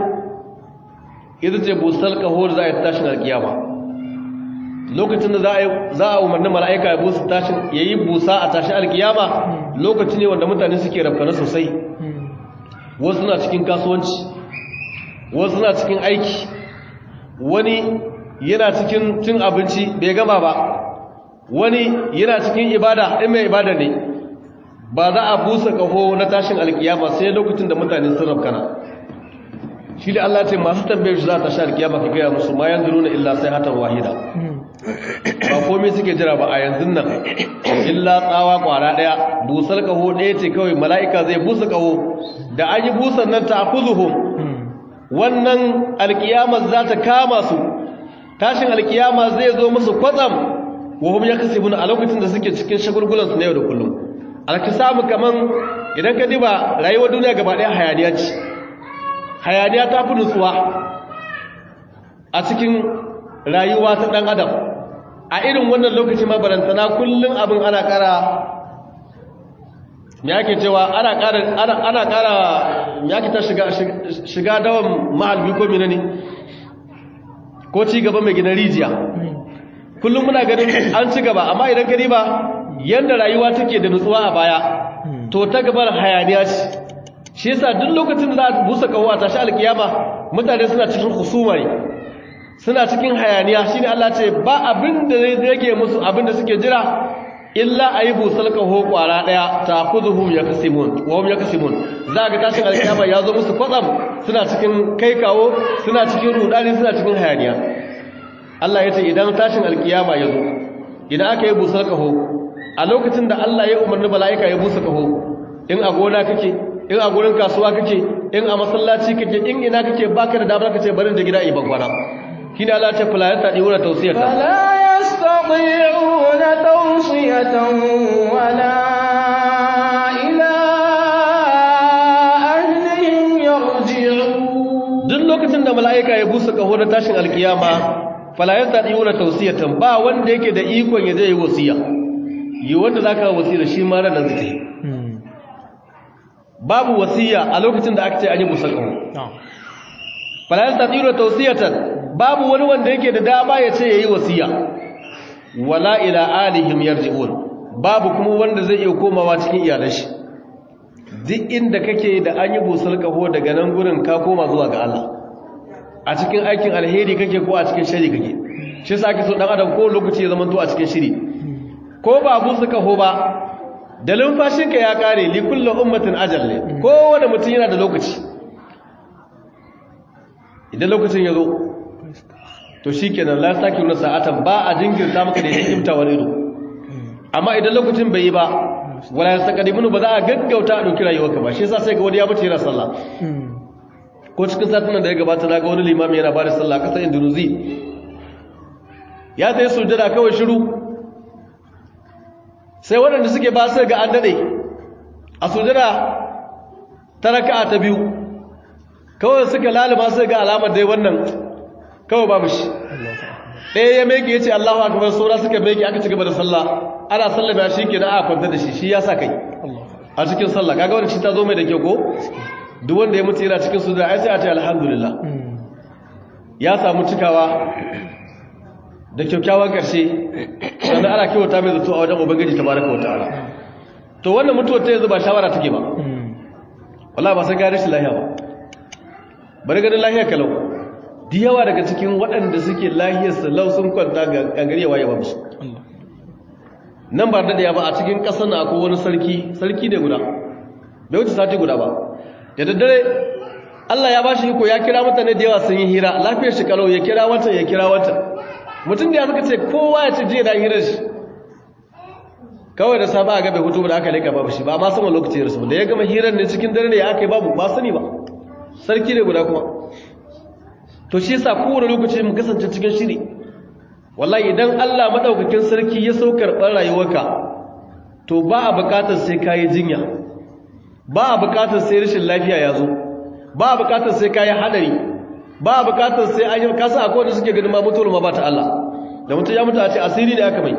ita ce busar kaho da za a yi tashin alkiyama lokacin da za a za a umarni mala'ika ya busa tashin yayi busa a tashin alkiyama lokaci ne wanda mutane suke rafkana sosai wasu na cikin kasuwanci wasu na cikin aiki wani yana cikin cin abinci bai gama ba wani yana cikin ibada in mai ibada ne ba za a busa kaho na tashin alkiyama sai lokacin da mutane sun rafkana shi da Allah ce masu tambayar shi za ta sha alkiyama ka gaya musu ma yanzu nuna illa sai hatan wahida ba komai suke jira ba a yanzu nan illa tsawa kwara daya busar kaho ɗaya ce kawai mala'ika zai busa kaho da an yi busan nan ta akuzuhum wannan alkiyamar za ta kama su tashin alkiyama zai zo musu kwatsam wahum ya kasi a lokacin da suke cikin shagulgulansu na yau da kullum alkisamu kaman idan ka diba rayuwar duniya gaba ɗaya hayaniya ce hayaniya ta fi nutsuwa a cikin rayuwa ta ɗan adam a irin wannan lokacin mabarantana kullum abin ana ƙara me ake cewa ana ƙara ana ana ƙara me ake ta shiga shiga dawan mahalbi ko menene ko ci gaba mai gidan rijiya kullum muna ganin an ci gaba amma idan ka ba yanda rayuwa take da nutsuwa a baya to ta gabar hayaniya ce shi yasa duk lokacin da za a busa kawo a tashi alkiyama mutane suna cikin husuma ne suna cikin hayaniya shine Allah ce ba abin da zai rage musu abin da suke jira illa ayi busal kaho kwara daya taquzuhum yakasimun wa hum yakasimun za ga tashin alkiyama ya zo musu kwatsam suna cikin kai kawo suna cikin rudani suna cikin hayaniya Allah ya ce idan tashin alkiyama ya zo idan aka yi busal kaho a lokacin da Allah ya umarni mala'ika ya busa kaho in a gona kake in a gurin kasuwa kake in a masallaci kake in ina kake baka da damar kace barin da gida iban kwana kina Allah ce fala yata diuna tawsiyata فلا يستطيعون توصية ولا إلى أهلهم يرجعون duk lokacin da mala'ika ya busa kaho na tashin alkiyama fala yata diuna tawsiyatan ba wanda yake da ikon ya je yi wasiya yi wanda zaka wasiya shi ma ran zai babu wasiya a lokacin da aka ce an yi busa kaho fala yata diuna tawsiyatan babu wani wanda yake da dama ya ce yayi wasiya wala ila alihim yarji'un babu kuma wanda zai iya komawa cikin iyalan shi duk inda kake da an yi busar kaho daga nan gurin ka koma zuwa ga Allah a cikin aikin alheri kake ko a cikin shari kake shi yasa ake so dan adam ko lokaci ya zama to a cikin shiri ko ba busa kaho ba da lumfashinka ya kare li kullu ummatin ajal ne kowane mutum yana da lokaci idan lokacin ya zo to shi kenan la saki nuna sa'atan ba a jinkirta maka da ya kimta wani ido amma idan lokacin bai yi ba wala ya saka diminu ba za a gaggauta a ɗauki rayuwarka ba shi yasa sai ga wani ya bace yana sallah ko cikin satin da ya gabata na ga wani limami yana ba da sallah a ƙasar indonesia ya ta yi sujada kawai shiru sai waɗanda suke ba sai ga an daɗe a sujada ta raka'a ta biyu kawai suka lalima sai ga alamar dai wannan kawai babu shi ɗaya ya meke ya ce allahu akabar saura suka meke aka ci gaba da sallah ana sallah da shi ke na a kwanta da shi shi ya sa kai a cikin sallah kaga wani shi ta zo mai da kyau ko duk wanda ya mutu yana cikin su da ai sai a ce alhamdulillah ya samu cikawa da kyakkyawan ƙarshe sannan ana kyauta mai zato a wajen ubangiji ta baraka wata ala to wannan mutuwar ta yanzu ba shawara take ba wallahi ba sai gari shi lahiya ba bari ganin lahiya kalau da yawa daga cikin waɗanda suke lahiyar salau sun kwanta ga gangarewa ya babu su Allah nan ba da ya ba a cikin ƙasar na akwai wani sarki sarki ne guda bai wuce sati guda ba da daddare Allah ya ba shi iko ya kira mutane da yawa sun yi hira lafiyar shi kalau ya kira wata ya kira wata mutum da ya suka ce kowa ya ce jiya da hirar shi kawai da safa a gabe hutu da aka leka babu shi ba ma sama lokaci ya rasu da ya gama hirar ne cikin dare ne ya aka yi babu ba sani ba sarki ne guda kuma to shi yasa kowane lokaci mu kasance cikin shiri wallahi idan Allah madaukakin sarki ya so karɓar rayuwarka to ba a buƙatar sai kayi jinya ba a buƙatar sai rashin lafiya ya zo ba a buƙatar sai kayi hadari ba a buƙatar sai an yi kasa akwai wanda suke ganin ma mutuwar ma ba ta Allah da mutum ya mutu a ce asiri ne aka mai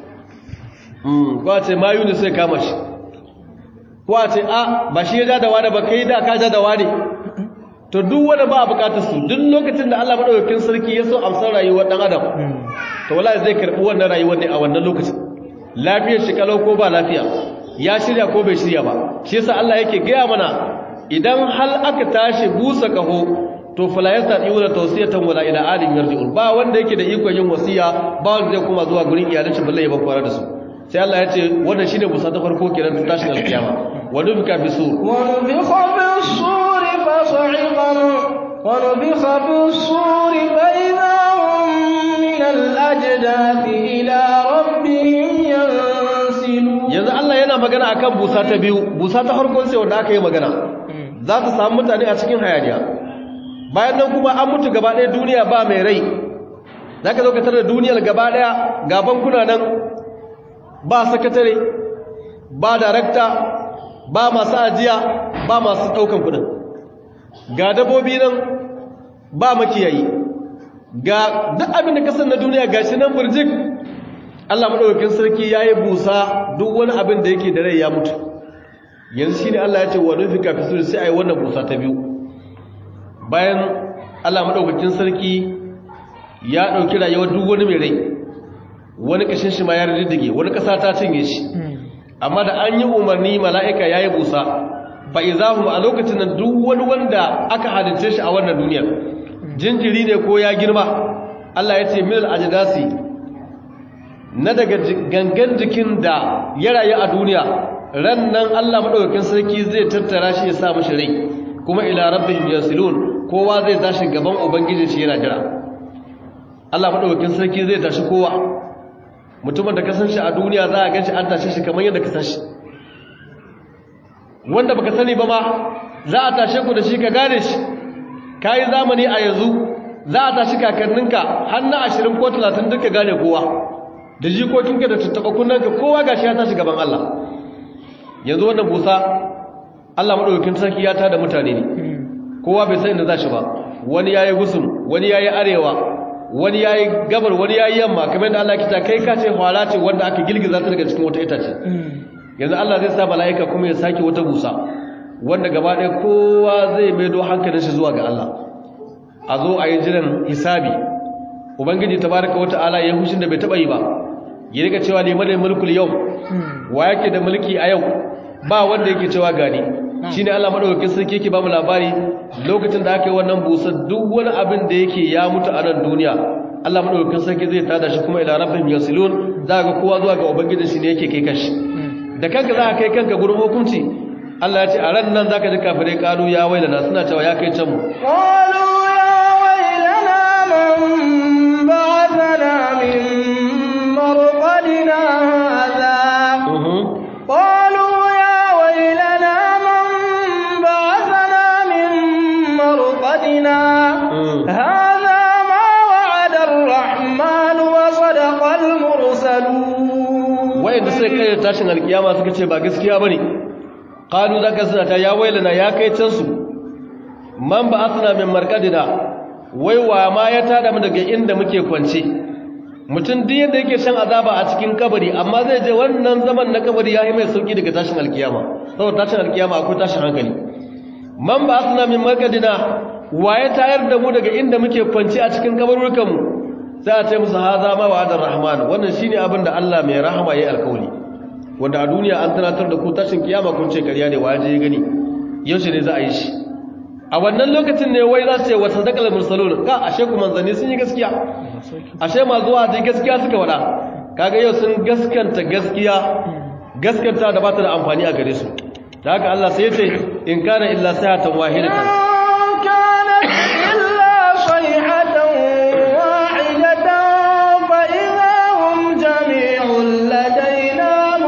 ko a ce mayu ne sai kama shi ko a ce a ba shi ya ja da wani ba kai da ka ja da wani to duk wanda ba a bukatar su duk lokacin da Allah madaukakin sarki ya so amsar rayuwar dan adam to wallahi zai karbi wannan rayuwar ne a wannan lokacin lafiyar shi kalau ko ba lafiya ya shirya ko bai shirya ba shi yasa Allah yake gaya mana idan hal aka tashi busa kaho to fala yastati'una tawsiyatan wala ila alim yarji'un ba wanda yake da ikon yin wasiya ba wanda zai kuma zuwa gurin iyalan shi balle ya bakwara da su sai Allah ya ce wannan shine busa ta farko kenan tun tashin alkiyama wa nufika bisur ونفخ بالصور فصعق من ونفخ بالصور فإذا هم من الأجداث إلى ربهم ينسلون yanzu Allah yana magana akan busa ta biyu busa ta farko sai wanda aka yi magana za ta samu mutane a cikin hayaniya bayan nan kuma an mutu gaba ɗaya duniya ba mai rai za ka zo ka tara duniyar gaba ɗaya ga bankuna nan ba sakatare ba darakta ba masu ajiya ba masu ɗaukan kudin ga dabobi nan ba makiyayi ga duk abin da kasar na duniya ga shi nan burjik Allah maɗaukakin sarki ya yi busa duk wani abin da yake da rai ya mutu yanzu shi ne Allah ya ce wa nufi kafin su sai a yi wannan busa ta biyu bayan Allah maɗaukakin sarki ya ɗauki rayuwar duk wani mai rai wani ƙashin shi ma ya riddige wani ƙasa ta cinye shi amma da an yi umarni mala'ika ya yi busa ba izahu a lokacin da duk wani wanda aka halitta shi a wannan duniyar jinjiri ne ko ya girma Allah ya ce mil ajidasi na daga gangan jikin da ya rayu a duniya ran nan Allah maɗaukakin sarki zai tattara shi ya sa mashi rai kuma ila rabbihim yasilun kowa zai tashi gaban ubangijin shi yana jira Allah maɗaukakin sarki zai tashi kowa mutumin da ka san shi a duniya za a ganshi an tashe shi kamar yadda ka san shi wanda baka sani ba ma za a tashe ku da shi ka gane shi ka yi zamani a yanzu za a tashi kakanninka har na ashirin ko talatin duka gane kowa da jikokinka da tattaɓa kunnanka kowa ga shi ya tashi gaban Allah yanzu wannan busa Allah maɗaukakin sarki ya tada mutane ne kowa bai san inda za shi ba wani ya yi gusum wani ya yi arewa wani ya yi gabar wani ya yi yamma kamar da Allah kita kai ka ce hwala ce wanda aka girgiza ta daga cikin wata itace yanzu Allah zai sa mala'ika kuma ya sake wata busa wanda gaba ɗaya kowa zai maido hankalin shi zuwa ga Allah a zo a yi jiran hisabi ubangiji tabaraka wata ala ya hushin da bai taɓa yi ba ya rika cewa liman da mulkul yau wa yake da mulki a yau ba wanda yake cewa gani shine Allah madaukakin sarki yake ba mu labari lokacin da aka yi wannan busa duk wani abin da yake ya mutu a nan duniya Allah madaukakin sarki zai tada shi kuma ila rabbihim yasilun za ga kowa zuwa ga ubangijin shi ne yake kai kashi da kanka za ka kai kanka gurin hukunci Allah ya ce a ran nan zaka ji kafirai kalu ya wailana suna cewa ya kai can mu قالوا يا ويلنا من بعثنا من مرقدنا هذا قالوا يا ويلنا من بعثنا من مرقدنا هذا ما وعد الرحمن وصدق المرسلون wayanda suka kai tashin alkiyama suka ce ba gaskiya bane qalu zaka suna ta ya wailana ya kai can su man ba asna min marqadina wai wa ma ya tada mu daga inda muke kwance mutum duk yanda yake shan azaba a cikin kabari amma zai je wannan zaman na kabari yayi mai sauki daga tashin alkiyama saboda tashin alkiyama akwai tashin hankali man ba asna min marqadina wa ya tayar da mu daga inda muke kwance a cikin kabarurukan mu sai a ce musu haza ma wa'adar rahman wannan shine abin da Allah mai rahama yayi alkawari wanda a duniya an tunatar da ku tashin kiyama kun ce ƙarya ne waje ya gani yaushe ne za a yi shi a wannan lokacin ne wai za su ce wata dakal mursalun ka ashe ku manzanni sun yi gaskiya ashe ma zuwa da gaskiya suka wada kaga yau sun gaskanta gaskiya gaskanta da ba ta da amfani a gare su da haka Allah sai ya ce in kana illa sayatan wahidatan إن كانت إلا صيحة واحدة فإذا هم جميع لدينا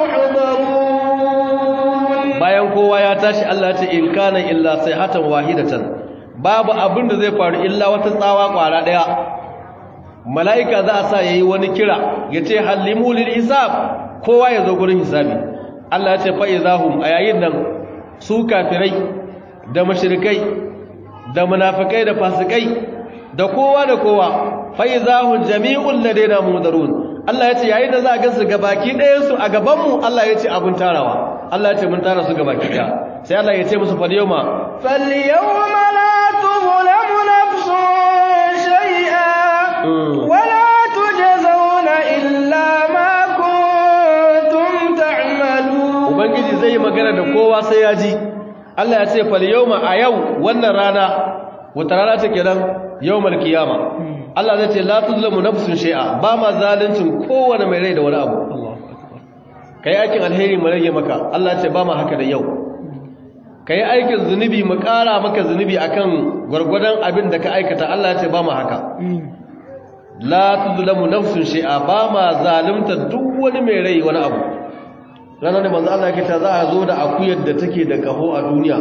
محضرون bayan kowa ya tashi Allah ya ce in kana illa sayhatan wahidatan babu abin da zai faru illa wata tsawa kwara daya mala'ika za a sa yayi wani kira yace hallimu lil hisab kowa ya zo gurin hisabi Allah ya ce fa idahum a yayin nan su kafirai da mushrikai da munafikai da fasikai da kowa da kowa fa idahum jami'un ladaina mudarun Allah ya ce yayin da za a gansu gabaki ɗayan su a gaban mu Allah ya ce abun tarawa Allah ya ce mun tara su gabaki ɗaya sai Allah ya ce musu fal yawma فاليوم لا تظلم نفس شيئا Mm. ولا تجزون إلا ما كنتم تعملون ubangiji zai yi magana da kowa sai ya ji Allah ya ce fal yawma a yau wannan rana wata rana ce kenan yawmal qiyama Allah zai ce la tuzlamu nafsun shay'a ba ma zaluncin kowane mai rai da wani abu Allahu akbar kai aikin alheri mu rage maka Allah ya ce ba ma haka da yau kai aikin zunubi mu kara maka zunubi akan gwargwadon abin da ka aikata Allah ya ce ba ma haka la tuzlamu nafsun shay'a ba ma zalunta duk wani mai rai wani abu ranar da manzo Allah yake ta za a zo da akuyar da take da kaho a duniya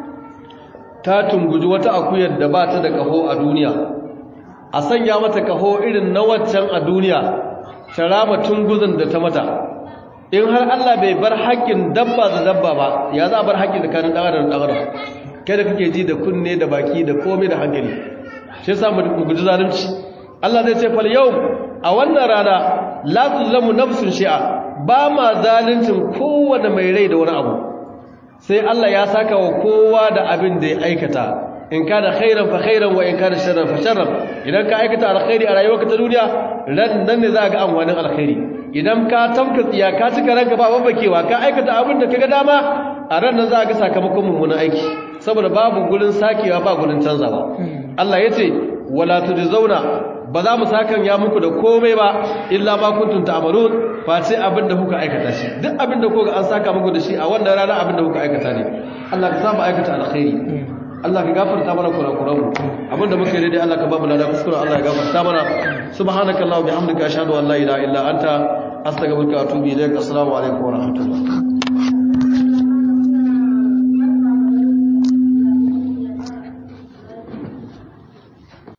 ta tunguji wata akuyar da ba ta da kaho a duniya a sanya mata kaho irin na waccan a duniya ta rama tunguzin da ta mata in har Allah bai bar haƙƙin dabba da dabba ba ya za a bar haƙƙin da kanin ɗan adam da ɗan adam kai da kake ji da kunne da baki da komai da hankali shi yasa mu guji zalunci Allah zai ce fal yau a wannan rana la tuzlamu nafsun shi'a ba ma zaluncin kowanne mai rai da wani abu sai Allah ya saka wa kowa da abin da ya aikata in kana khairan fa khairan wa in kana sharran fa sharran idan ka aikata alkhairi a rayuwarka ta duniya ran nan ne za ka ga amfanin alkhairi idan ka tamka tsiya ka cika ranka ba babbakewa ka aikata abin da kaga dama a ran nan za ka ga sakamakon mummunan aiki saboda babu gurin sakewa ba gurin canzawa Allah yace wala zauna ba za mu sakan ya muku da komai ba illa ma kuntum ta'malun face abin da kuka aikata shi duk abin da kuka an saka muku da shi a wannan rana abin da kuka aikata ne Allah ka samu aikata alkhairi Allah ka gafarta mana kurakuranmu abinda muka yi dai Allah ka ba mu lada kuskure Allah ya gafarta mana subhanakallahumma bihamdika ashhadu an la ilaha illa anta astaghfiruka wa atubu ilaik assalamu alaikum wa rahmatullah